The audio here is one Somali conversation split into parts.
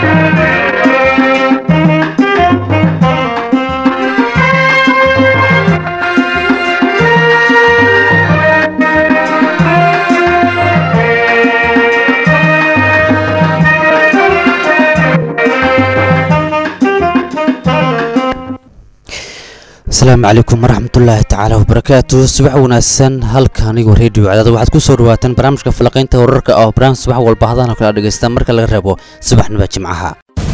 asalaamu calaykum waraxmatullaahi tacaala wabarakaatu subax wanaagsan halka anigu reediyo cadaad waxaad ku soo dhawaataan barnaamijka falanqaynta wararka oo barnaamij subax walba hadaan kala dhegaysta marka laga reebo subaxnima jimcaha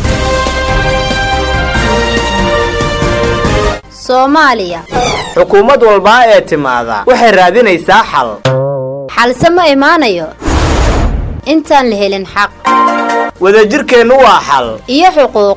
soomaaliya xukuumad walbaa ee timaada waxay raadinaysaa xal xalse ma imaanayo intaan la helin xaq wadajirkeennu waa xal iyo xuquuq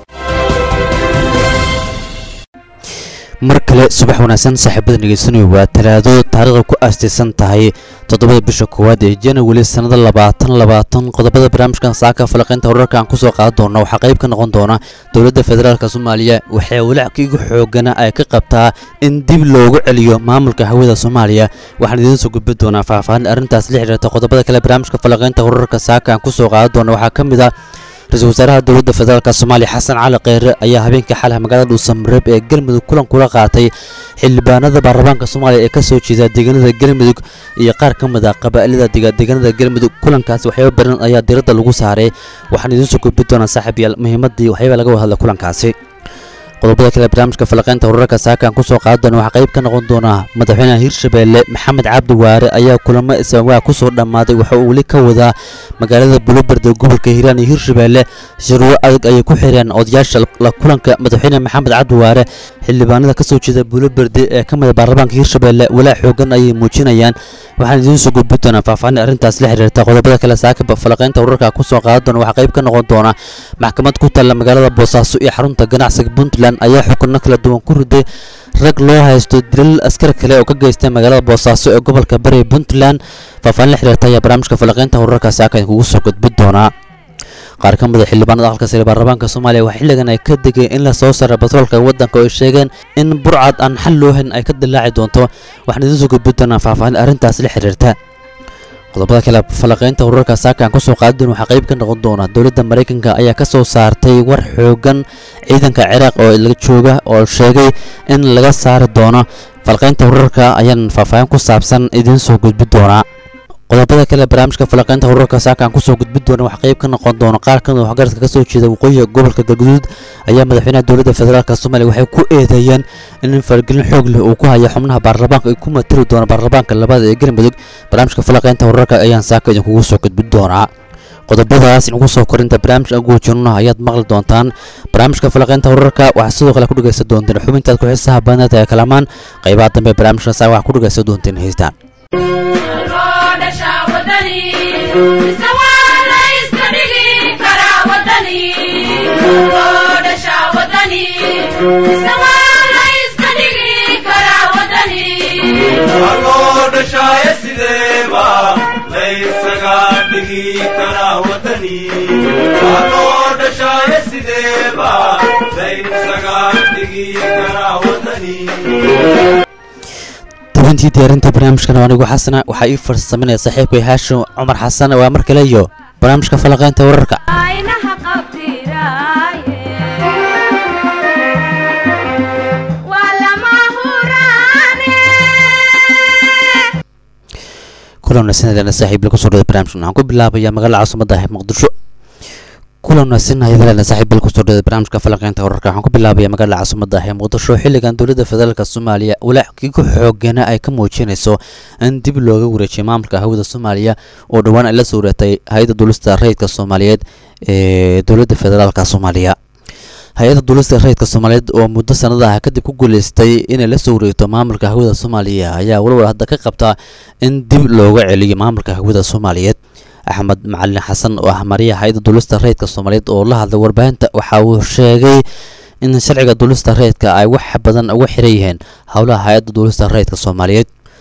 mar kale subax wanaagsan saaxiibada dhegeysanayo waa talaado taariikhda ku aastaysan tahay toddobada bisha koowaad ee janawari sannada labaatan labaatan qodobada barnaamijkan saaka falaqaynta wararka aan kusoo qaadan doona waxaa qayb ka noqon doona dowladda federaalk soomaaliya waxay walackiigu xoogana ay ka qabtaa in dib loogu celiyo maamulka hawada soomaaliya waxaan idiin soo gudbi doonaa faahfaahin arrintaas la xiriirta qodobada kale barnaamijka falaqaynta wararka saaka aan kusoo qaadan doona waxaa ka mid ah ra-iisul wasaaraha dowladda federaalk soomaaliya xasan cali kheyre ayaa habeenkii xalay magaalada dhuusamareeb ee galmudug kulan kula qaatay xildhibaanada baarlamaanka soomaaliya ee kasoo jeeda deegaanada galmudug iyo qaar ka mid ah qabaa'ilada deegaanada galmudug kulankaasi waxyaaba baran ayaa diradda lagu saaray waxaan idiin soo gudbi doonaa saaxiib yaal muhiimadii waxyaaba laga hadla kulankaasi qodobada kale barnaamijka falaqaynta wararka saakaan kusoo qaadan doona waxaa qayb ka noqon doonaa madaxweynaha hirshabeelle maxamed cabdi waare ayaa kulamo isawaa kusoo dhammaaday waxa uu weli ka wadaa magaalada buluberde gobolka hiiraan iyo hirshabeelle shirwo adag ayay ku xireen odayaasha la kulanka madaxweyne maxamed cabdi waare xildhibaanada kasoo jeeda buluberde ee ka mida baarlamaanka hirshabeelle walaa xoogan ayay muujinayaan waxaan idiin soo gudbi doonaa faahfaahin arrintaas la xiriirta qodobada kale saaka falaqaynta wararka kusoo qaadan doona waxaa qayb ka noqon doona maxkamad ku taalla magaalada boosaaso iyo xarunta ganacsiga puntland ayaa xukunno kala duwan ku riday rag loo haysto dilal askar kale oo ka geystay magaalada boosaaso ee gobolka bari puntland faahfaahin la xiriirta ayaa barnaamijka falaqaynta wararka saaka idinkugu soo gudbi doonaa qaar ka mid a xildhibaanada aqalka sare baarlamaanka soomaaliya waxaa xilligan ay ka degeen in la soo saara batroolka waddanka oo ay sheegeen in burcad aan xal loo helin ay ka dilaaci doonto waxaan idiin soo gudbi doonaa faahfaahin arrintaas la xiriirta qodobada kale falaqaynta wararka saakaan kusoo qaadadoon waxaa qayb ka noqon doona dowladda maraykanka ayaa ka soo saartay war xoogan ciidanka ciraaq oo laga jooga oo sheegay in laga saari doono falaqaynta wararka ayaan faahfaahin ku saabsan idiin soo gudbi doonaa qodobada kale barnaamijka falaqaynta wararka saakaan kusoo gudbi doona waxaa qayb ka noqon doona qaar kamid waxgaradka kasoo jeeda waqooyiga gobolka galguduud ayaa madaxweynaha dowladda federaalk soomaaliya waxay ku eedeeyeen in fargelin xoog leh uu ku haya xubnaha baarlamaanka ay ku matali doona baarlamaanka labaad ee galmudug barnaamijka falaqaynta wararka ayaan saaka idinkugu soo gudbi doonaa qodobadaas inugu soo korinta barnaamijka guujirno ayaad maqli doontaan barnaamijka falaqaynta wararka waxaa sidoo kale ku dhegaysan doonteen xubintaad ku xiisaha badneed ee kalamaan qaybaha dambe barnaamijka saa waxaa ku dhegaysan doonteen heystaan dabintii diyaarinta barnaamijkan anigu xasana waxaa ii farsaminaya saaxiibkay haashim cumar xasan waa mar kale iyo barnaamijka falaqaynta wararka kulan wanaagsan saaxiib lagu soo dhaway barnaamijkan waxaan ku bilaabayaa magaalada caasimada ah muqdisho kulan wanaagsan hayadalena saaxiib bil kusoo dhaway barnaamijka falaqaynta wararka waxaan ku bilaabayaa magaalada caasimada ah ee muqdisho xilligan dowladda federaalk soomaaliya walaackii ku xoogana ay ka muujinayso in dib looga wareejiyo maamulka hawada soomaaliya oo dhowaan ay la soo wareegtay hay-adda duulista rayidka soomaaliyeed ee dowladda federaalk soomaaliya hay-adda duulista rayidka soomaaliyeed oo muddo sanadaha kadib ku guuleystay inay la soo wareegto maamulka hawada soomaaliya ayaa walwal hadda ka qabta in dib looga celiyo maamulka hawada soomaaliyeed axmed macalin xasan oo ah mariya hay-adda duulista rayidka soomaaliyeed oo la hadlay warbaahinta waxa uu sheegay in sharciga duulista rayidka ay wax badan uga xiran yihiin howlaha hay-adda duulista rayidka soomaaliyeed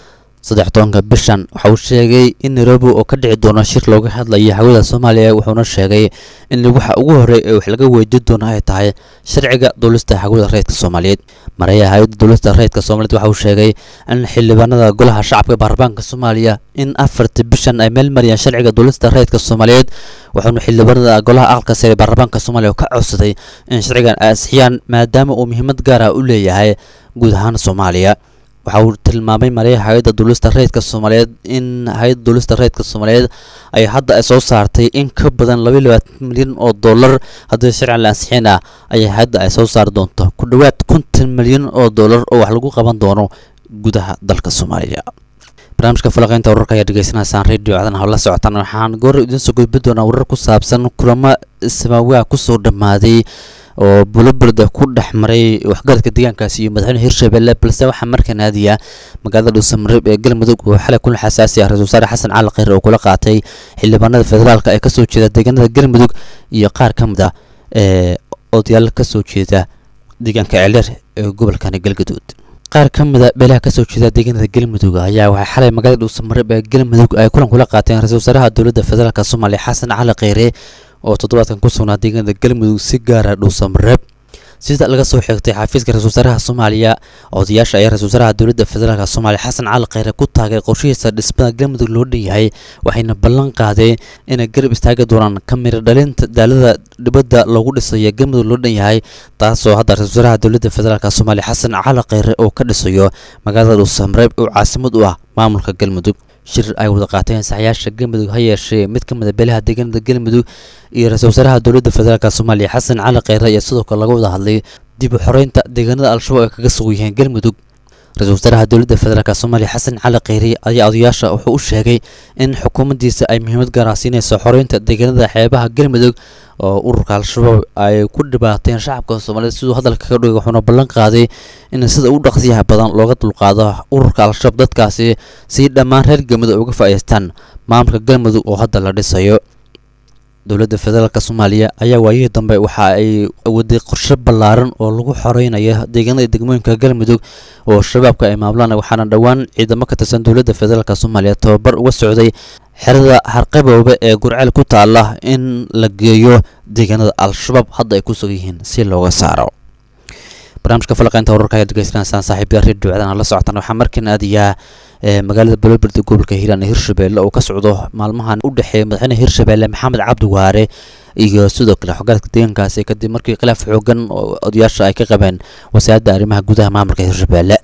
saddex tobanka bishan waxa uu sheegay in nairobi oo ka dhici doono shir looga hadlayo hawada soomaaliya wuxuuna sheegay in waxa ugu horey ee wax laga weydiin doono ay tahay sharciga duulista hawada rayidka soomaaliyeed mareeyaha hay-adda duulista rayidka soomaliyeed waxa uu sheegay in xildhibaanada golaha shacabka baarlamaanka soomaaliya in afarta bishan ay meel mariyaan sharciga duulista rayidka soomaaliyeed wuxuuna xildhibaanada golaha aqalka sare baarlamaanka soomaaliya ka codsaday in sharcigan ay ansixiyaan maadaama uu muhiimad gaar ah u leeyahay guud ahaan soomaaliya waxa uu tilmaamay mareeyaha hay-adda duulista rayidka soomaaliyeed in hay-adda duulista rayidka soomaaliyeed ay hadda ay soo saartay in ka badan laba iyo labaatan milyan oo dollar haddii sharcigan la ansixin ah ayay hay-adda ay soo saari doonto ku dhowaad konton milyan oo dollar oo wax lagu qaban doono gudaha dalka soomaaliya barnaamijka falaqeynta wararka ayaa dhegeysanaysaan radio cdan hawla socotaan waxaan goor idiin soo gudbi doonaa warar ku saabsan kulamo samaawiha kusoo dhammaaday oo buloberda ku dhex maray waxgaradka deegaankaasi iyo madaxweyne hirshabelle balse waxaa markan aadiya magaalada dhuusamareeb ee galmudug oo xalay kulan xasaasi ah ra-isul wasaare xasan cali kheyr oo kula qaatay xildhibaanada federaalka ee kasoo jeeda deegaanada galmudug iyo qaar ka mid ah ee odayaal kasoo jeeda deegaanka ceeldheer ee gobolkani galgaduud qaar ka mid a beelaha kasoo jeeda deegaanada galmudug ayaa waxay xalay magaalada dhuusamareeb ee galmudug ay kulan kula qaateen ra-isul wasaaraha dowladda federaalk soomaaliya xasan cali kheyre oo toddobaadkan ku sugnaa deegaanada galmudug si gaara dhuusamareeb sida laga soo xigtay xafiiska ra-isul wasaaraha soomaaliya odayaasha ayaa ra-isul wasaaraha dowladda federaalk soomaaliya xasan cali kheyre ku taagay qorshihiisa dhismada galmudug loo dhan yahay waxayna ballan qaadeen inay garab istaagi doonaan kamira dhalinta daalada dhibadda loogu dhisayo galmudug loo dhan yahay taasoo hadda ra-isul wasaaraha dowladda federaalk soomaaliya xasan cali kheyre oo ka dhisayo magaalada dhuusamareeb oo caasimad u ah maamulka galmudug shir ay wada qaateen saxayaasha galmudug ha yeeshee mid ka mid a beelaha deegaanada galmudug iyo ra-isul wasaaraha dowladda federaalk soomaaliya xasan cali kheyre ayaa sidoo kale laga wada hadlay dib u xoreynta deegaanada al-shabaab ay kaga sugan yihiin galmudug ra-isul wasaaraha dowladda federaalk soomaaliya xasan cali kheyre ayaa odayaasha wuxuu u sheegay in xukuumaddiisa ay muhiimad gaara siinayso xoreynta deegaanada xeebaha galmudug oo ururka al-shabaab ay ku dhibaateen shacabka soomaaliyeed siduu hadalka ka dhigay wuxuuna ballan qaaday in sida ugu dhaqsiyaha badan looga dulqaado ururka al-shabaab dadkaasi si dhammaan reer galmudug ay uga faa'iidaystaan maamulka galmudug oo hadda la dhisayo dowladda federaalk soomaaliya ayaa waayihii dambe waxa ay waday qorshe ballaaran oo lagu xoreynayo deegaanada degmooyinka galmudug oo shabaabka ay maamulaan waxaana dhowaan ciidamo ka tirsan dowladda federaalk soomaaliya tababar uga socday xerada harqaboobe ee gurceel ku taala in la geeyo deegaanada al-shabaab hadda ay ku sugan yihiin si looga saaro barnaamijka falaqeynta wararka ayaad degeysanaysaan saaxiibya radio cdana la socotaan waxaa markan aadayaa magaalada baloberd gobolka hiiraan ee hirshabelle oo ka socdo maalmahan u dhexeeya madaxweyne hirshabelle maxamed cabdi waare iyo sidoo kale xogaalka deegaankaasi kadib markii khilaaf xoogan oo odayaasha ay ka qabeen wasaaradda arrimaha gudaha maamulka hirshabelle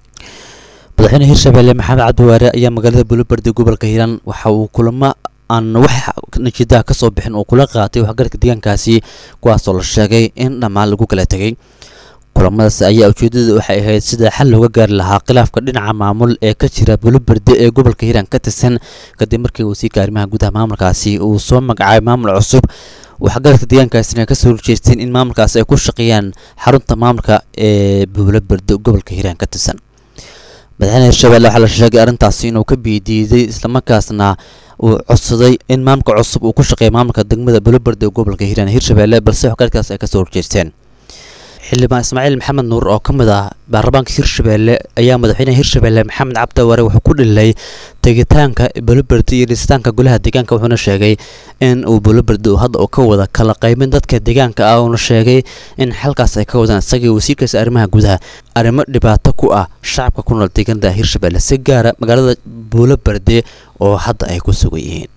madaxweyne hirshabelle maxamed cabdi waare ayaa magaalada baloberd gobolka hiiraan waxa uu kulamo aan wax natiijaha kasoo bixin oo kula qaatay waxgaradka deegaankaasi kuwaasoo la sheegay in dhammaan lagu kala tegay kulamadaas ayaa ujeedada waxay ahayd sida xal looga gaari lahaa khilaafka dhinaca maamul ee ka jira buloberde ee gobolka hiiraan ka tirsan kadib markii wasiirka arrimaha gudaha maamulkaasi uu soo magacaabay maamul cusub waxgaradka deegaankaasina kasoo horjeesteen in maamulkaasi ay ku shaqeeyaan xarunta maamulka ee buloberde gobolka hiiraan ka tirsan madaxweyne hirshabelle waxaa la sheegay arrintaasi inuu ka biidiiday islamarkaasna uu codsaday in maamulka cusub uu ku shaqeeya maamulka degmada buloberde ee gobolka hiiraan hirshabelle balse waxgaradkaas ay kasoo horjeesteen xildhibaan ismaaciil maxamed nuur oo ka mid ah baarlamaanka hirshabelle ayaa madaxweyne hirshabelle maxamed cabdiwaare wuxuu ku dhilay tegitaanka buloberde iyo dhisitaanka golaha deegaanka wuxuuna sheegay in uu buloberde uu hadda uu ka wada kala qaybin dadka deegaanka ah uuna sheegay in xalkaas ay ka wadaan isagii wasiirkaasi arrimaha gudaha arrimo dhibaato ku ah shacabka ku nool deegaanada hirshabelle si gaara magaalada buloberde oo hadda ay ku sugan yihiin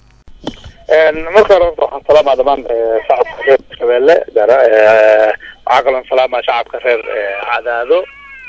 marka hore waxaan salaamaa dhamaan shacabka reer hirshabelle waxaa kaloo salaamaa shacabka reer cadaado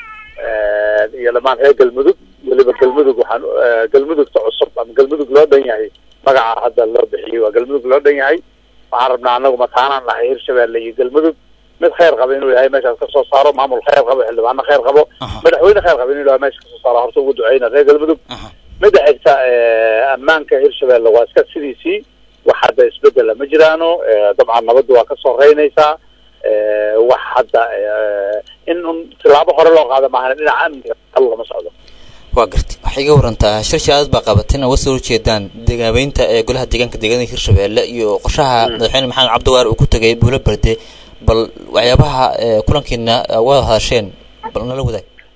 iyo dhamaan reer galmudug weliba galmudug waxaan galmudugta cusub ama galmudug loo dhan yahay magaca hadda loo bixiyey waa galmudug loo dhan yahay waxaan rabnaa anagu mataanaan nahay hirshabelle iyo galmudug mid kheyr qaba inuu yahay meeshaas kasoo saaro maamul kheyr qabo xildhibaano kheyr qabo madaxweyne kheyr qaba inuu yahay meesha kasoo saaro horta ugu duceyna reer galmudug midda xigta ammaanka hirshabelle waa iska sidiisii wax hadda isbedela ma jiraano dabcan nabaddu waa kasoo reynaysaa wax hadda in un tilaabo hore loo qaada maahan dhinaca amniga hal lama socdo waa garti waxay iga warantaa shir shaadad baa qabateen oo wasoo horjeedaan degaabeynta ee golaha deegaanka deegaanada hirshabelle iyo qorshaha madaxweyne maxamed cabdiwaare uu ku tegay buulo berde bal waxyaabaha kulankiina wada hadasheen bal nala wadaag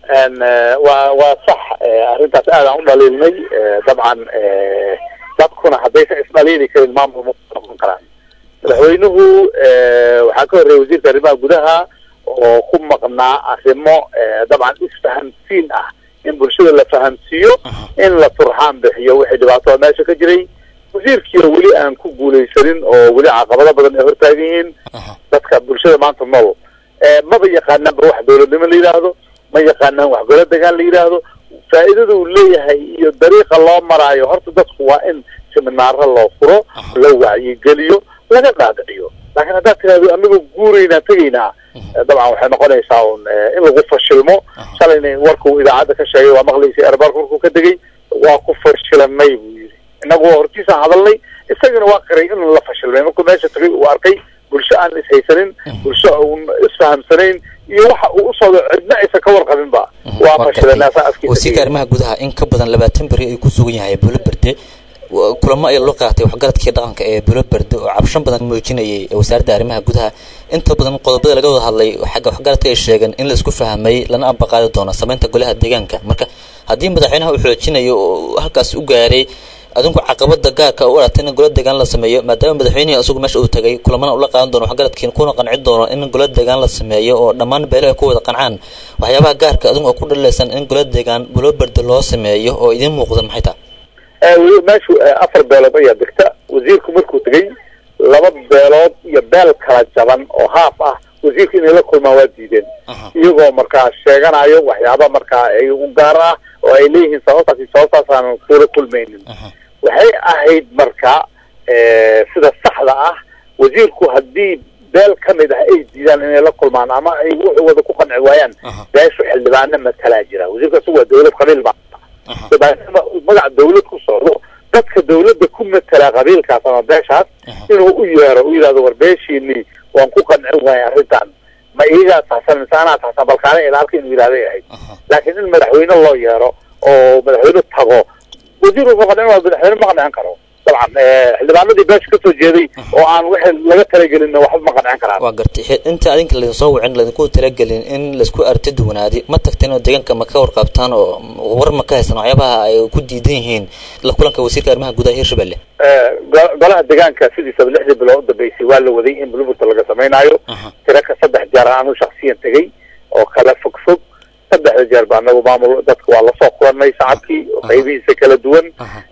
n waa waa sax eh, arrintaas aad aan u dhaliilnay eh, dabcan eh, dadkuna haddaysan isdhaliili karin maamul ma noqon karaan madaxweynuhu eh, waxaa ka horreeyay wasiirka arrimaha gudaha oo ku maqnaa arrimo eh, dabcan isfahamsiin ah in bulshada la fahamsiiyo in la turxaan bixiyo wixii dhibaatada meesha ka jiray wasiirkiina weli aan ku guulaysanin oo weli caqabado badan ay hortaagan yihiin dadka bulshada maanta nool Eh, maba yaqaanaanba wax dowladnimo la yidhaahdo ma yaqaanaan wax golo degaan la yidhaahdo faa'iidada uu leeyahay iyo dariiqa loo maraayo horta dadku waa in seminaaro loo furo la wacyigeliyo laga dhaadhiciyo laakiin haddaad tirahdo anagu guuraynaa tegaynaa eh, dabcan waxay noqonaysaa un eh, in lagu fashilmo shalayna warkuu idaacadda ka sheegay waa maqlaysay erbaarka markuu ka degay waa ku fashilanay buu yidhi inagu waa hortiisaan hadalnay isagana waa qiray in la fashilmay markuu meesha tagay uu arkay bulsho aan ishaysanin bulsho uun isfahamsanayn iyo waxa uu u socdo cidna aysan ka warqabinba waa fashilanaa saa afkiisa wasiirka arrimaha gudaha in ka badan labaatan beri ay ku sugan yahay bulo berde wa- kulamo ay loo qaatay waxgaradkii dhaqanka ee bulo berde oo cabshan badan muujinayay wasaaradda arrimaha gudaha inta badan qodobada laga wada hadlay xagga waxgaradka ay sheegeen in laisku fahmay lana ambaqaadi doono samaynta golaha deegaanka marka haddii madaxweynaha uu xoojinayo oo halkaas u gaaray adinku caqabada gaarka u aragtay in gola deegaan la sameeyo maadaama madaxweynihii isagu meesha uu tagay kulamana ula qaadan doono waxgaradkiina kuna qanci doono in gola deegaan la sameeyo oo dhammaan beelo ay ku wada qancaan waxyaabaha gaarka adinku oo ku dhalilaysan in gola deegaan bulo berde loo sameeyo oo idiin muuqda maxay tahay Eh, weli meeshu eh, afar beelood ayaa degta wasiirku markuu tegey laba beelood iyo beel kala jaban oo haaf ah wasiirka inay la kulmaan waa diideen iyagoo markaa sheeganayo waxyaaba markaa ay u gaar ah oo ay leeyihiin sababtaas iyo sababtaas aanan kula kulmaynin waxay ahayd marka eh, sida saxda ah wasiirku haddii beel ka mid ah ay diidaan inay la kulmaan ama ay wuxuu wada ku qanci waayaan beeshu xildhibaano matalaa jira wasiirka isagu waa dowlad qabiil ba dabaatama uu magaca dawlad ku socdo dadka dawladda ku matala qabiilkaas ama beeshaas inuu u yeero u yidhahdo war beeshiinii waan ku qancin waaya arrintan ma iyagaa tahsan mise anaa tahsan balkaana ilaalka inuu yidhahday ahayd laakiin in madaxweyne loo yeero oo madaxweyne tago wasiir wuxuu qancin waa madaxweyne ma qancin karo dabcan eh, xildhibaanadii beesha kasoo jeeday oo aan wixii laga talagelinna waxba ma qancin karaan waa gartay Xe- inta adinka laydin soo wicin laydinku talagelin in laisku arti duwanaadi ma tagteen oo deegaanka ma ka warqabtaan oo war ma ka haysan waxyaabaha ay ku diidan yihiin la kulanka wasiirka arrimaha gudaha hirshabelle Eh, go- golaha deegaanka sidiisaba lixdii bilood u dambeysay waa la waday in bulburta laga samaynayo tiro ka saddex jeer anu shaksiyan tegey oo kala fog fog saddexda jeer ba anagu maamul dadka waa lasoo kulanay shacabkii qaybihiisa kala duwan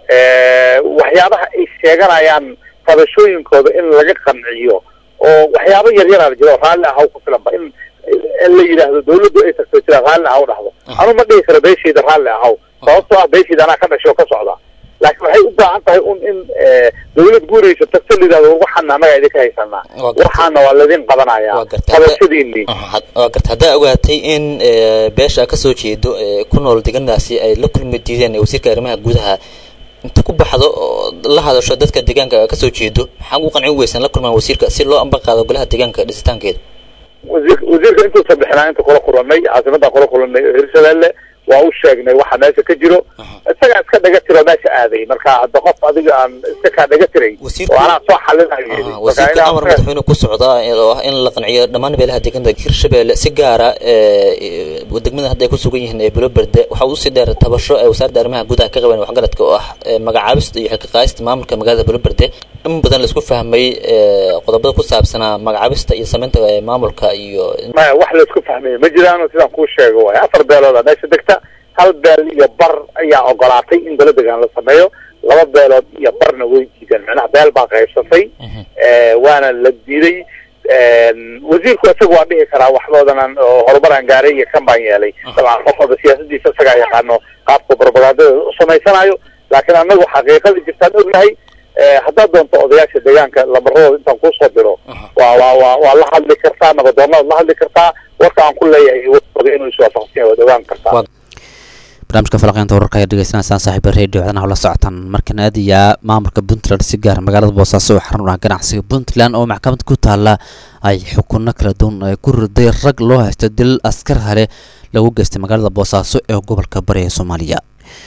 Eh, waxyaabaha ay sheeganayaan tabashooyinkooda in laga qanciyo oo waxyaabo yar yaraa jiro raalli ahaw ku filanba in in la yidhaahdo dawladdu ay tagto jira raalli ahaw dhahdo anu ma dhihi karo beeshayda raalli ahaw sababtoo ah beeshayda anaa ka dhashay oo ka socda laakiin waxay u baahan tahay un in eh, dawlad guuraysa tagto la yidhahdo waxaana annaga idinka haysanaa Waa gartay. waxaana waa laydin qabanaya Waa gartay. qabashadiinii Had- waa garta haddaa ogaatay in eh, beesha ka soo jeedo ee ku nool deegaanadaasi ay la kulmi diideen wasiirka arrimaha gudaha inta ku baxdo oo la hadasho dadka deegaanka ka soo jeedo maxaa ugu qancin weysan la kulmaan wasiirka si loo amba qaado golaha deegaanka dhisitaankeeda wasiir wasiirka intuusan bixinaa inta kula kulanay caasimadaan kula kulanay hirshabelle waa u sheegnay waxa meesha ka jiro isagaa iska dhaga tiro meesha aaday marka hadda qof adiga aan iska kaa dhaga tiray Wasiirku- oo anaa soo xalinayo yidhi. Aha, Marka wasiirka inaa- amar madaxweyne ku socda oo ah in la qanciyo dhammaan beelaha deegaanka hirshabelle si gaara ee degmada hadda ay ku sugan yihiin ee bulo berde waxa uu usii dheer tabasho ee wasaaradda arrimaha gudaha ka qaban waxgaradka oo ah ee magacaabista iyo xilka qaadista maamulka magaalada bulo berde in badan laisku fahmay ee qodobada ku saabsanaa magacaabista iyo samaynta ee maamulka iyo maya wax laisku fahmay ma jiraan sidaan kuu sheego waay afar beelooda meesha degta hal beel iyo bar ayaa ogolaatay in golo degaan la sameeyo laba beelood iyo barna way diideen macnaha beel baa qaybsatay Eh, waana la diiday wasiirku isaga waa dhihi karaa waxboodan oo horumar aan gaaray iyo kan baan yeelay dabcan qof walba siyaasadiisa isagaa yaqaano qaabka propagandada u samaysanayo laakiin anagu xaqiiqada jirtaan ognahay Eh, haddaad doonto odayaasha deegaanka lamaradooda intaan kuusoo diro waa waa waa waa la hadli kartaa nabadoonaad la hadli kartaa warka aan ku leeyahay warkooda inuu iswaafaqsan yahay waad ogaan kartaa Waa- barnaamijka falaqeynta wararka ayaa dhegeysanaysaan saaxiiba radio codanaha la socotaan markana aadayaa maamulka puntland si gaar magaalada boosaaso oo xarun u ah ganacsiga puntland oo maxkamad ku taala ay xukuno kala duwan ay ku riday rag loo haysto dil askar hale lagu geystay magaalada boosaaso ee gobolka bari ee soomaaliya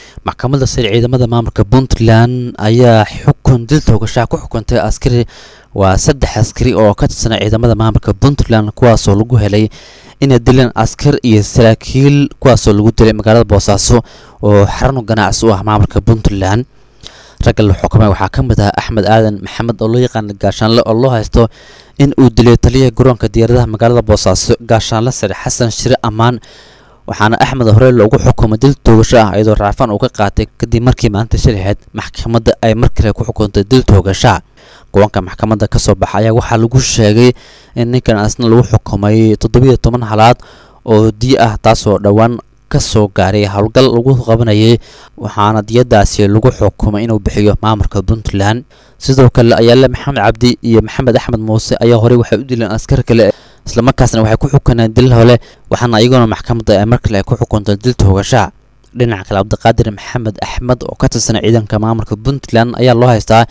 maxkamadda sare ciidamada maamulka puntland ayaa xukun dil toogashaha ku xukuntay askari waa saddex askari oo ka tirsanay ciidamada maamulka puntland kuwaasoo lagu helay inay dileen askar iyo saraakiil kuwaasoo lagu dilay magaalada boosaaso oo xarun ganacsi u ah maamulka puntland ragga la xukumay waxaa ka mid ah axmed aadan maxamed oo loo yaqaana gaashaanle oo loo haysto in uu dilay taliyaha garoonka diyaaradaha magaalada boosaaso gaashaanle sare xasan shire ammaan waxaana axmed hore loogu xukumay dil toogasho ah iyadoo raafaan uu ka qaatay kadib markii maalinta shalaheed maxkamadda ay mar kale ku xukuntay dil toogasha go-aanka maxkamadda ka soo baxa ayaa waxaa lagu sheegay in ninkan asna lagu xukumay toddobiyo toban halaad oo diyo ah taasoo dhowaan ka soo gaaray howlgal lagu qabanayay waxaana diyadaasi lagu xukumay inuu bixiyo maamulka puntland sidoo kale ayaale maxamed cabdi iyo maxamed axmed muuse ayaa horey waxay u dileen askar kale islamarkaasna waxay ku xukuneen dil hole waxaana iyaguna maxkamadda ay mar kale ay ku xukuntay dil toogasha dhinaca kale cabdiqaadir maxamed axmed oo ka tirsan ciidanka maamulka puntland ayaa loo haystaa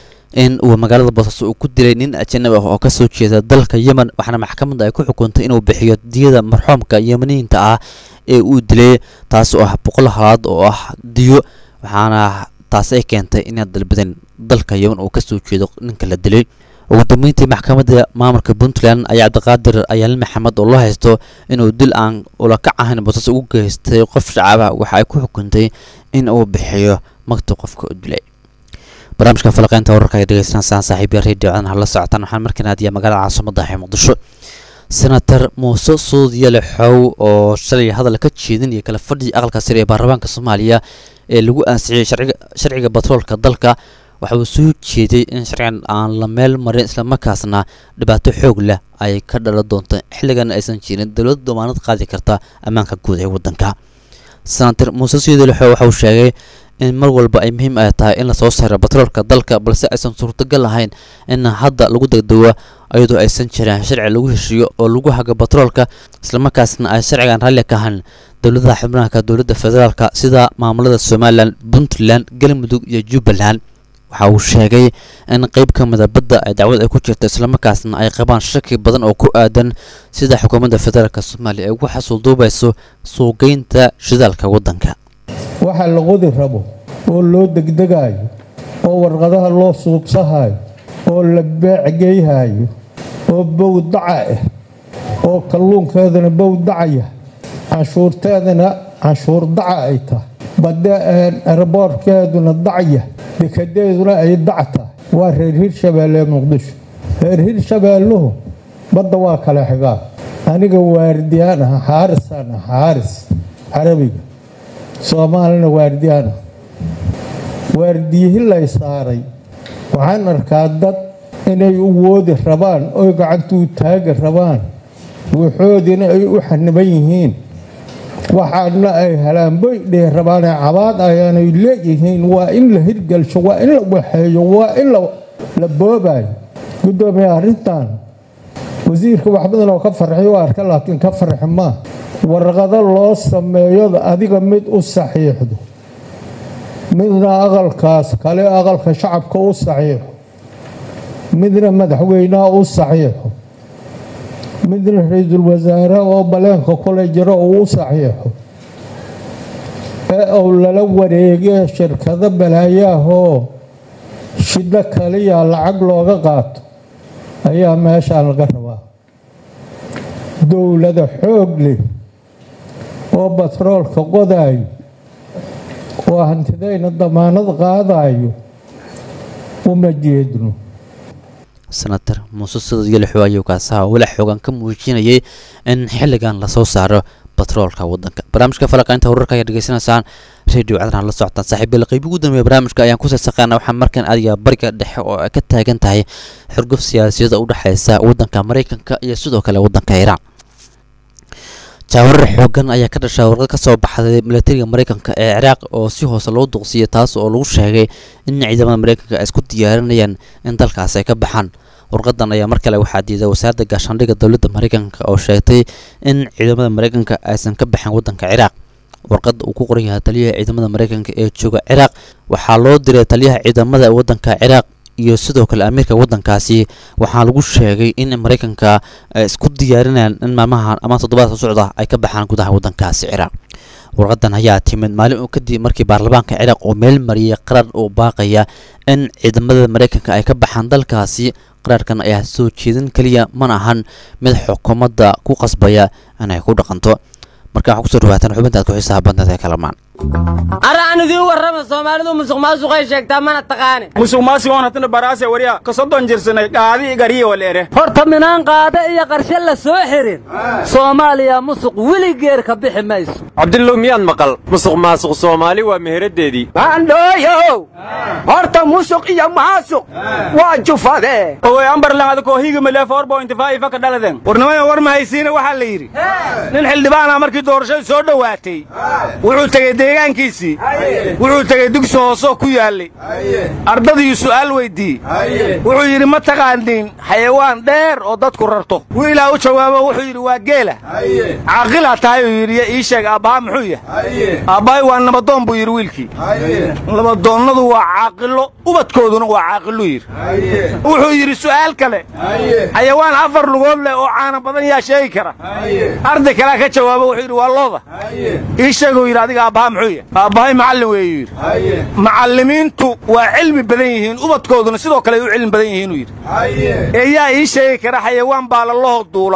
in uu magaalada boosaaso uu ku dilay nin ajanabi ah oo kasoo jeeda dalka yemen waxaana maxkamadda ay ku xukuntay inuu bixiyo diyada marxuumka yemeniyiinta ah ee uu dilay taas oo ah boqol halaad oo ah diyo waxaana taasi ay keentay inay dalbadeen dalka yemen uu kasoo jeedo ninka la dilay ugu dambeyntii maxkamadda maamulka puntland ayaa cabdiqaadir ayaale maxamed oo loo haysto inuu dil aan ulakac ahayn boosaaso ugu geystay qof shacaba waxa ay ku xukuntay in uu bixiyo magta qofka u dilay barnaamijka falaqeynta wararka ay dhegeysanaysaan saaxiibya radio codana hala socotaan waxaan markaan aadiya magaalada caasimada ah ee muqdisho senator muuse suudyale xow oo shalay hadal ka jeedinaya kala fadhiga aqalka sare ee baarlamaanka soomaaliya ee lagu ansixiyey sharciga sharciga batroolka dalka waxa uu soo jeeday in sharcigan aan la meel marin islamarkaasna dhibaato xoog leh ay ka dhalan doonto xilligan aysan jirin dowladda damaanad qaadi karta ammaanka guud ee waddanka senator muuse suudyale xow waxa uu sheegay in mar walba ay muhiim ay tahay in lasoo saaro batroolka dalka balse aysan suurtagal ahayn in hadda lagu degdego iyadoo aysan jirin sharci lagu heshiiyo oo lagu hago batroolka islamarkaasna ay sharcigan raalli ka ahayn dowladaha xubnaha dowladda federaalka sida maamulada somalilan puntland galmudug iyo jubbaland waxa uu sheegay in qeyb ka mida badda ay dacwad ay ku jirto islamarkaasna ay qabaan shaki badan oo ku aadan sida xukuumadda federaalk soomaaliya ay ugu xasuulduubayso suuqgeynta shidaalka waddanka waxa la qodi rabo oo loo degdegayo oo warqadaha loo suubsahayo oo la beecgeyhayo oo bowdaca ah oo kalluunkeedana bowdacaya canshuurteedana canshuur daca ay tahay badde erboorkeeduna dacya dekadeeduna ay dac tahay waa reer hirshabeelle ee muqdisho reer hirshabeelluhu badda waa kale xigaa aniga waardiyaan aha xaarisaan ah xaaris carabiga soomaalina waardiyaana waardiyihi lay saaray waxaan arkaa dad inay u woodi rabaan oy gacantuu taagi rabaan wuxoodina ay u xaniban yihiin waxaadna ay helaan boy dhihi rabaanee cabaad ayaanay leeyihiin waa in la hirgelsho waa in la waxeeyo waa in la boobayo guddoomiye arrintan wasiirka wax badan oo ka farxiy u arka laakiin ka farxi maa warqado loo sameeyo adiga mid u saxiixdo midna aqalkaas kale aqalka shacabka u saxiixo midna madaxweynaha u saxiixo midna ra-iisul wasaare oo baleenka kule jiro uu u saxiixo ee uu lala wareegee shirkado balaayaahoo shiddo kaliya lacag looga qaato ayaa meeshaan laga rabaa dowlada xoog leh oo batroolka qodaayo oo hantidayna damaanad qaadayo uma jeedno senator muuse suudyalexo ayuu kaasaha walax xoogan ka muujinayay in xilligan lasoo saaro batroolka waddanka barnaamijka falaqaynta wararka ayaa dhegeysanaysaan radio cadaran la socotaan saaxiibyada qayb ugu dambeeya barnaamijka ayaan ku sarsaqaana waxaa markan adiga bariga dhexe oo ay ka taagan tahay xurguf siyaasiyada u dhexeysa waddanka maraykanka iyo sidoo kale waddanka iiraan jaawarar xoogan ayaa ka dhashay warqad ka soo baxday milatariga maraykanka ee ciraaq oo si hoose loo duqsiyay taas oo lagu sheegay in ciidamada maraykanka ay isku diyaarinayaan in dalkaas ay ka baxaan warqadan ayaa mar kale waxaa diiday wasaaradda gaashaandhigga dowladda maraykanka oo sheegtay in ciidamada maraykanka aysan ka baxin waddanka ciraaq warqadda uu ku qoran yahay taliyaha ciidamada maraykanka ee jooga ciraaq waxaa loo diray taliyaha ciidamada waddanka ciraaq iyo sidoo kale amiirka waddankaasi waxaa lagu sheegay in maraykanka ay isku diyaarinayaan in maalmahan ama toddobaadka socda ay ka baxaan gudaha waddankaasi ciraaq warqadan ayaa timid maalin uu kadib markii baarlamaanka ciraaq uu meel mariyay qarar uu baaqaya in ciidamada maraykanka ay ka baxaan dalkaasi qaraarkan ayaa soo jeedin keliya mana ahan mid xukuumadda ku qasbaya inay ku dhaqanto marka waxaa kusoo dhawaataan xubinta aad ku xiisaha badneed ee kalamaan ara aan idiin warrama soomaalidu musuq maasuqay sheegtaa mana taqaane musuq maasigoon hatana baraase wariya ka soddon jirsanay qaadi igariya waleere horta minaan qaade iyo qarshe la soo xirin soomaaliya musuq weligeer ka bixi mayso cabdillow miyaad maqal musuq maasuq soomaali waa meheraddeedii maandhooyow horta musuq iyo maasuq waa jufade owe ambarlan adakoo higamale four point five ka dhaladen warnimada war mahaysiina waxaa la yidhi nin xildhibaana markii doorashadu soo dhowaatay wuxuu tegey deegaankiisii wuxuu tegey dugsi hoosoo ku yaallay ardadii su'aal weyddiiyey wuxuu yidhi ma taqaaniin xayawaan dheer oo dadku rarto wiilaa u jawaabo wuxuu yidhi waa geela caaqilaa tahay uu yidhi ii sheeg aabbaha muxuu yahay aabbahay waa nabadoon buu yidhi wiilkii nabadoonnadu waa caaqilo ubadkooduna waa caaqiluu yidhi wuxuu yidhi su'aal kale xayawaan afar lugood leh oo caana badan yaa sheegi kara arday kalea ka jawaabo wuxuu yidhi waa looda ii sheeguu yidhi adiga aabbaha muxuu yahay aabbahay macallin weeyuu yidhi macallimiintu waa cilmi badan yihiin ubadkooduna sidoo kale ay u cilmi badan yihiinuu yidhi ee yaa ii sheegi kara xayawaan baalalahoo duula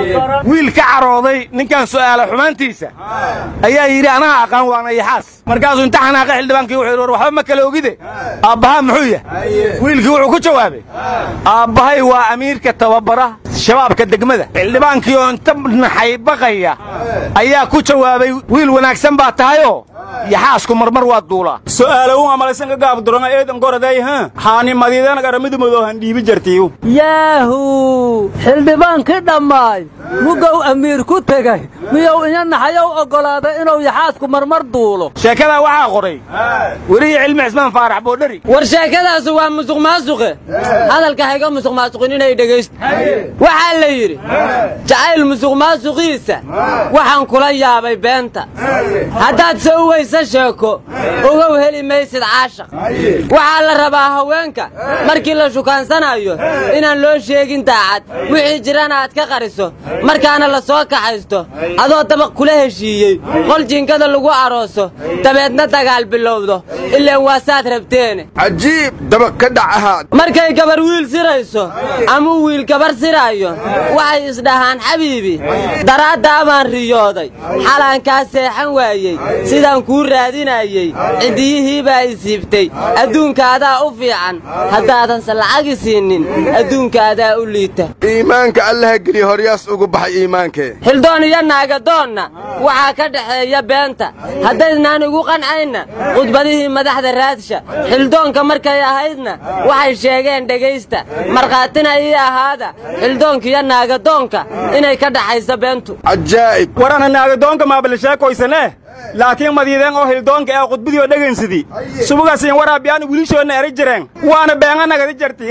wiil ka carooday ninkan su'aala xumaantiisa ayaa yidhi anaha aqaan waana yaxaas markaasuu inta xanaaqa xildhibaankii wuxuu yidhi war waxba ma kale ogide aabbaha muxuu yahay wiilkii wuxuu ku jawaabay aabbahay waa amiirka tababara shabaabka degmada xildhibaankii oo inta naxay baqaya ayaa ku jawaabay wiil wanaagsan baa tahayoo yaxaasku marmar waa duulaa su'aalow amalaysan ka gaabdurana eedan goraday ha haani madiidana garamidumadoo han dhiibi jartiyu yaahu xildhibaankii dhammaay mugow amiir ku tegay miyuu inya naxayow oggolaaday inuu yaxaasku marmar duulo sheekadaa waxaa qoray weriyi cilmi cismaan faarax boodhari war sheekadaasu waa musuq maasuqe hadalka hayga musuq maasuqin inay dhegaysto waxaa la yidhi jacayl musuq maasuqiisa waxaan kula yaabay beenta haddaad soo weysa sheeko ogow heli maysid caashaq waxaa la rabaa haweenka markii la shukaansanayo inaan loo sheegin daacad wixii jirana aad ka qariso markaana la soo kaxaysto adoo dabaq kula heshiiyey qol jinkada lagu arooso dabeedna dagaal bilowdo ilaan waasaad rabteene cajiib dabaq ka dhac ahaad markay gabar wiil sirayso amuu wiil gabar siraayo waxay isdhahaan xabiibi daraaddaa baan riyooday xalaan kaa seexan waayey sidaan kuu raadinayey ciddiyihii baa isiibtay adduunkaadaa u fiican haddaadanse lacagi siinin adduunkaadaa u liita iimaanka allaha geliya horyaas ugu baxay iimaankee xildoon iyo naagadoonna waxaa ka dhexeeya beenta haddaydnaan igu qancayna khudbadihii madaxda raadsha xildoonka markay ahaydna waxay sheegeen dhegaysta markhaatina ii ahaada xildoonka iyo naagadoonka inay ka dhaxayso beentu cajaa'ib warana naagadoonka maabalisheekoysane laakiin madiideen oo hildoonka ee khudbadii oo dhegaynsidi subugaasin waraabiyaan wiilishoodna eri jireen waana beenga nagadi jarti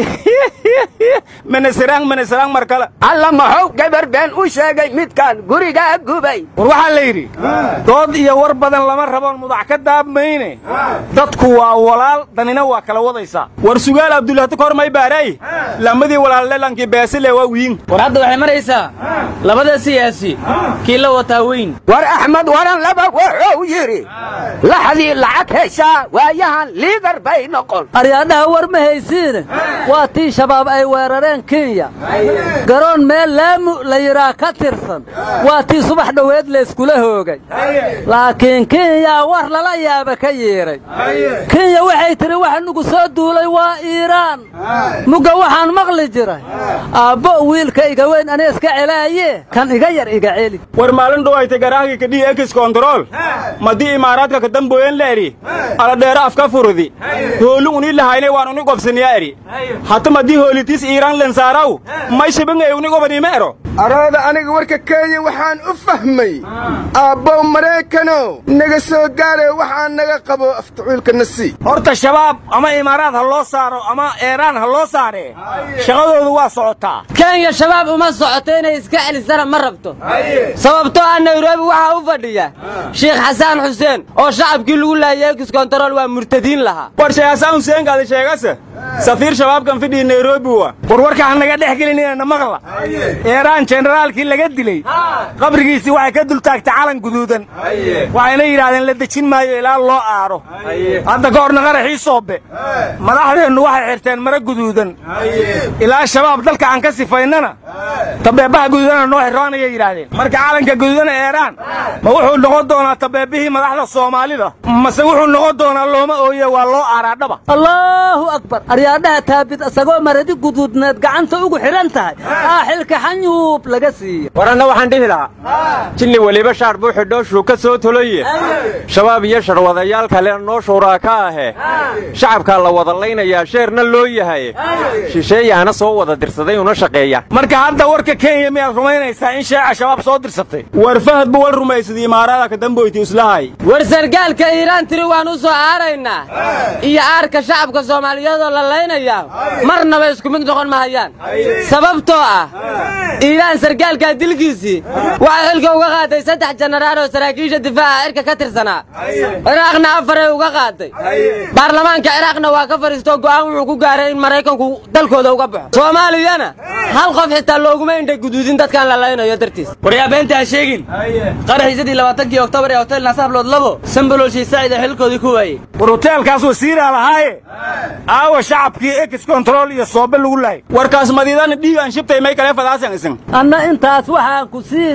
menesirang menesirang mar kale alla maxuu gabar been u sheegay midkaan gurigaa gubay war waxaa la yidhi dood iyo war badan lama raboon mudax ka daabmayne dadku waa walaal danina waa kala wadaysaa war sugaal abdulahti ka hor may baaray lamadii walaalleelankii beesile waa wiin war hadda waxay maraysaa labada siyaasi kii la wataa weyn war axmed waran laba wuxuu yidhi laxdii lacag heshaa waayahan liidar bay noqon aryaadhaha war ma haysiine waa tii shabaab ay weerareen kenya garoon meel laamu la yidhaa ka tirsan waa tii subax dhoweed layskula hoogay laakiin kenya war lala yaaba ka yeedhay kenya waxay tidhi waxa nugu soo duulay waa iiraan mugga waxaan maqli jiray aabbo wiilka iga weyn ani iska celaaye kan iga yar iga celi war maalin dhuwaytay garaahgii kadhii ekis kontarool madii imaaraadka kadamboyen la eri aladheero afka furudi hoolin unii lahaynay waan uni gobsaniya eri hata madii hoolitis iiraan lensaaraw may shibingay uni gobaniima ero arooda aniga warka kenya waxaan u fahmay aabbow maraykanow naga soo gaare waxaan naga qabo aftacuulka nasi horta shabaab ama imaaraad ha loo saaro ama eeraan ha loo saaree shaqadoodu waa socotaa kenya shabaab uma socoto inay iska raadisana ma rabto sababtoo ah nairobi waxaa u fadhiya sheekh xasaan xuseen oo shacabkii lagu laayay ekis kontarool waa murtadiin lahaa war sheegasaan huseenkaada sheegase safiir shabaabkan fidhii nairobi wa warwarka ha naga dhex gelinina maqla eeraan jenaraalkii laga dilay qabrigiisii waxay ka dul taagtay calan guduudan waxayna yidhaahdeen la dejin maayo ilaa loo aaro hadda ka horna qaraxii soobe madaxdeennu waxay xirteen mara guduudan ilaa shabaab dalka aan ka sifaynana tabeebaha guduudana noo xirroonayay yidhaahdeen marka calanka guduudana eeraan ma wuxuu noqon doonaa tabeebihii madaxda soomaalida mase wuxuu noqon doonaa looma ooye waa loo aaraadhaba allaahu akbar aryaadhaha taabid isagoo maradi guduudneed gacanta ugu xidhan tahay aa xilka xanyuub laga siiya waranna waxaan dhihi lahaa jinni weliba shaar buu xidhooshuu ka soo toloye shabaab iyo sharwadayaal kale noo shuuraa ka ahe shacabkaa la wada laynayaa sheerna loo yahay shisheeyaana soo wada dirsaday una shaqeeya marka hadda warka kenya miyaad rumaynaysaa in sheeca shabaab soo dirsatay war fahad bu wal rumaysaday imaaraada ka damboyti islahay war sargaalka iiraan tiri waan u soo aaraynaa iyo aarka shacabka soomaaliyeedoo la laynayaa marnaba isku mid noqon mahayaan sababtoo ah iiraan sargaalkaa dilkiisii waxay xilka uga qaaday saddex jenaraal oo saraakiisha difaaca cirka ka tirsanaa ciraaqna afaray uga qaaday baarlamaanka ciraaqna waa ka fadhiistoo go'aan wuxuu ku gaaray in maraykanku dalkooda uga baxo soomaaliyana hal qof xitaa looguma indha guduudin dadkaan la laynayo dartiis waryaa beenta ha sheegin qaraxiisadii labaatankii oktoobar ee hotel naasablood labo sambololshii saacida xilkoodii ku waayey war hoteelkaas wasiiraa lahaaye aawa shacabkii ekis kontarool iyo soobe lagu laayay warkaas madiidana dhiig aan shibtay may kale fadaasan isin anna intaas waxaan ku sii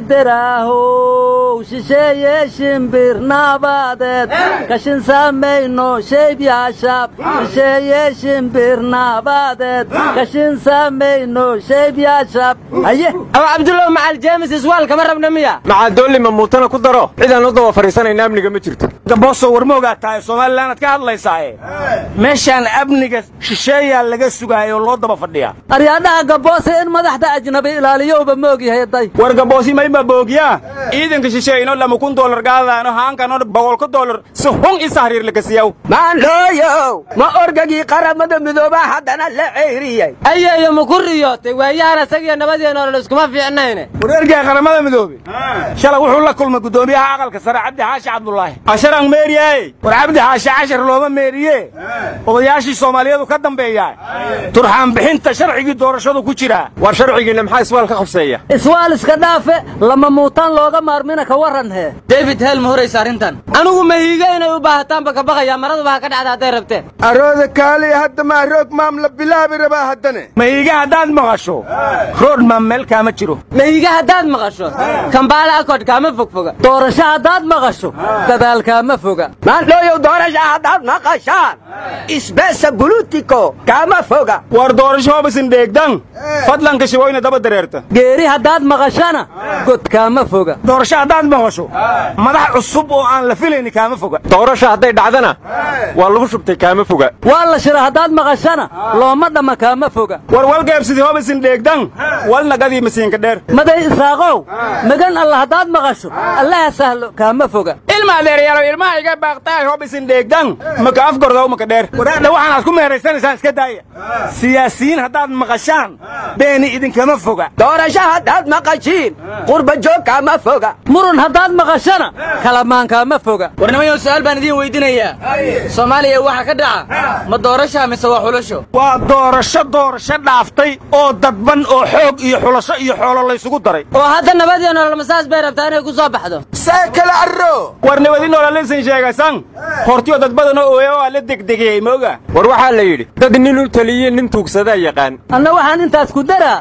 daraahow shisheeye shimbir naabadeed kashin samayno sheybyaashaab shisheeye shimbir naabadeed kashin samayno sheybyaashaab haye aw cabdullow macal jeemis iswaal kama rabna miya macadoolli mamuutana ku daro cidaan u daba fadhiisanayna amniga ma jirto gaboso war ma ogaa tahay somalilanad ka hadlaysaaye meeshaan amniga shisheeyaa laga sugaayoo loo daba fadhiyaa aryaadhaha gaboose in madaxda ajnabi ilaaliyowba ma ogyahay day war gaboosi mayma boogyaa ciidanka shisheeyno lama kun doolar gaadaano haankano boqolka doolar si hun isa hariir lagasiyaw maandhooyow ma orgagii qaramada midoobaa haddana la ceyriyey ayeeyo ma ku riyootay waayahan asagiyo nabadii nolol iskuma fiicnayne war ergaa qaramada midoobe shalay wuxuu la kulmay guddoomiyaha aqalka sare cabdi xaashi cabdulaahi casharaan meeriyaaye war cabdi xaashi cashar looma meeriye odayaashii soomaaliyeedu ka dambeeyaa turxaan bixinta sharcigii doorashadu ku jiraa war sharcigiinna maxaa iswaal ka qabseeya iswaal iska dhaafe lama muutaan looga maarmina ka warran hee david hel ma horaysa arrintan anigu mahiiga inay u baahataanba ka baqayaa maraduba ha ka dhacda hadday rabteen arooda kaaliya hadda maa roog maam la bilaabi rabaa haddane mahiiga haddaad maqasho rood maam meel kaama jiro mahiiga haddaad maqasho kambaale akod kaama fogfoga doorasho haddaad maqasho gadaal kaama foga maandhooyow doorasha haddaad maqashaan isbeesa bulutiko kaama foga war doorasho hobisin dheegdan fadlanka shiboyna daba dareerta geeri haddaad maqashana god kaama foga doorasho haddaad maqasho madax cusub oo aan la filayni kaama foga doorasho hadday dhacdana waa lagu shubtay kaama foga waa la shira haddaad maqashana looma dhamma kaama foga war walgeebsidii hobisin dheegdan walnagadii masiinka dheer maday isaaqow magan alla haddaad maqasho allaha sahlo kaama foga ilma adeeryaalow ilmaha iga baaqtaay hobisin dheegdan maka afgordow maka dheer waraadha waxaanaad ku meeraysanaysaan iska daaya siyaasiyiin haddaad maqashaan beeni idinkama foga doorasho haddaad maqashiin qurba joog kaama foga murun haddaad maqashana kalamaan kaama foga warnimayow su'aal baan idiin weydinayaa soomaaliya waxa ka dhaca ma doorasha mise waa xulasho waa doorasho doorasho dhaaftay oo dadban oo xoog iyo xulasho iyo xoolo laysugu daray oo hadda nabad iyo nolol masaas bay rabtaa inay ku soo baxdo see kale arro war nabadi nololisan sheegasan hortiyo dad badan oo ooya waa la degdegiyey mooga war waxaa la yidhi dad nin u taliye nin tuugsadaa yaqaan anna waxaan intaas ku daraa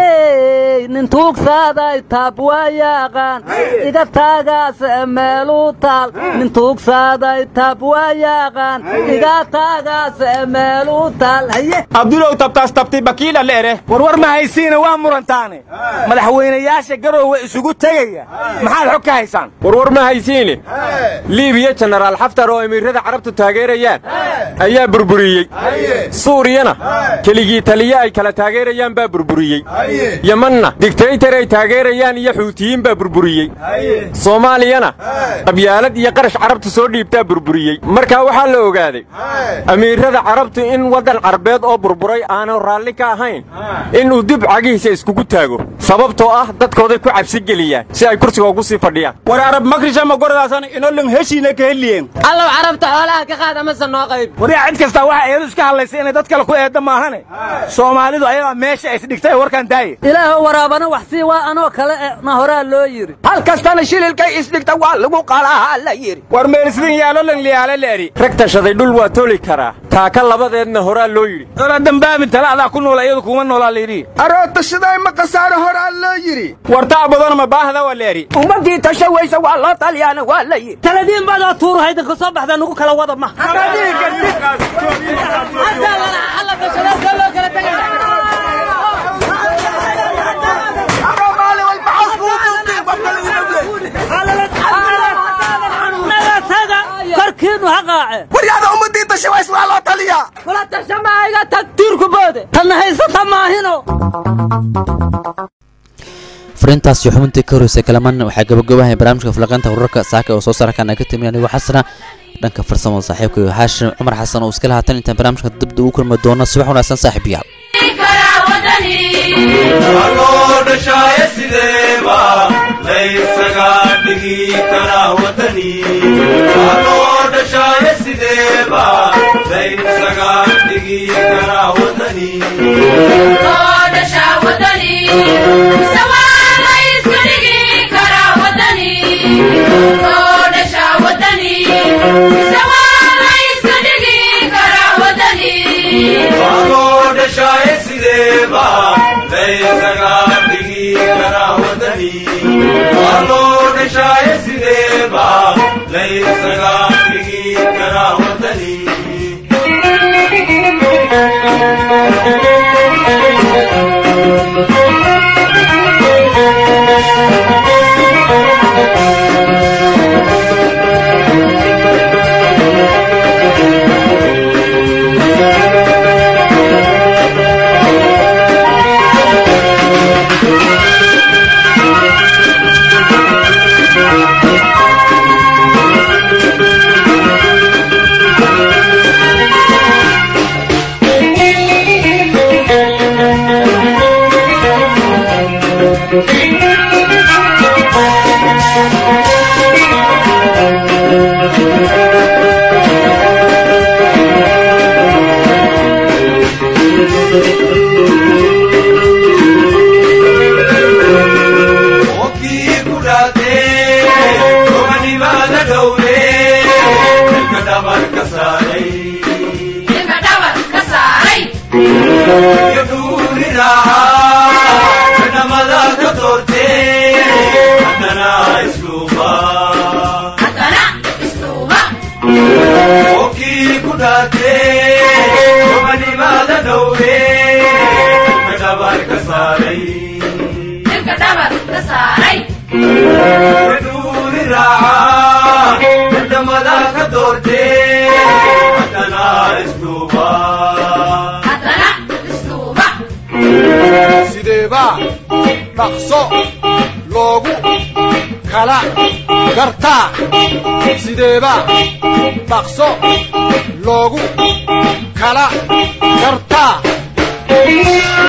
hey nin tuugsaaday taab waa yaaqaan iga taagaas meeluu taal nin tuugsaaday taab waa yaaqaan iga taagaas meeluu taal haye abdulow tabtaas tabtay bakiila leere warwar ma haysiina waa murantaane madaxweynayaasha garoowe isugu tegaya maxaad xog ka haysaan wadaan warwar ma haysiine liibiya jenaraal xaftar oo emiirada carabtu taageerayaan ayaa burburiyey suuriyana keligii taliye ay kala taageerayaan baa burburiyey yemanna digtaytar ay taageerayaan iyo xuutiyiin baa burburiyey soomaaliyana qabyaalad iyo qarash carabtu soo dhiibtaa burburiyey markaa waxaa la ogaaday amiirada carabtu in waddan carbeed oo burburay aanu raalli ka ahayn inuu dib cagihiisa iskugu taago sababtoo ah dadkooday ku cabsi geliyaan si ay kursiga ugu sii fadhiyaan war arab makrishama gorodaasan inolan heshiina ka heliyeen allow carabta xoolaha ka qaad amase noo qayb waryaa cid kastaa waxa eedu iska hadlaysay inay dad kale ku eedda maahane soomaalidu ayagaa meesha isdhigtay warkaan daaye ilaahu waraabana wax sii waa anoo kale e na horaa loo yidhi hal kastana shililkay isdhigta waa lagu qalaa la yidhi war meelisdin yaalolan liyaale leeri rag tashaday dhul waa toli karaa taaka labadeedna horaa loo yidhi ola dambaabin tala adaa ku noola iyadu kuma noolaa layidhi aroo tashaday ma khasaaro horaa loo yidhi wartaa badana ma baahda waa leeri ummaddii tasha weysa waa loo talyaana waa la yidhi taladiin baadoo tuuru haydanka soo baxdaa nugu kala wada ma korkiinu ha qaace waryaada ummaddii tasha ways waa loo taliyaa kula tashamaaga tag tiirku boode tanna haysata maahino fariintaas iyo xubintii ka horreysay kalaman waxaa gabagabahay barnaamijka falaqaynta wararka saaka oo soo saarkan ka timi anigoo xasana dhanka farsamada saaxiibka iyo haashim cumar xasan oo iska lahaatan intaan barnaamijka dibda ugu kulmi doono subax wanaagsan saaxiibayaal sideeba dhaqso loogu kala gartaa sideeba dhaqso loogu kala gartaa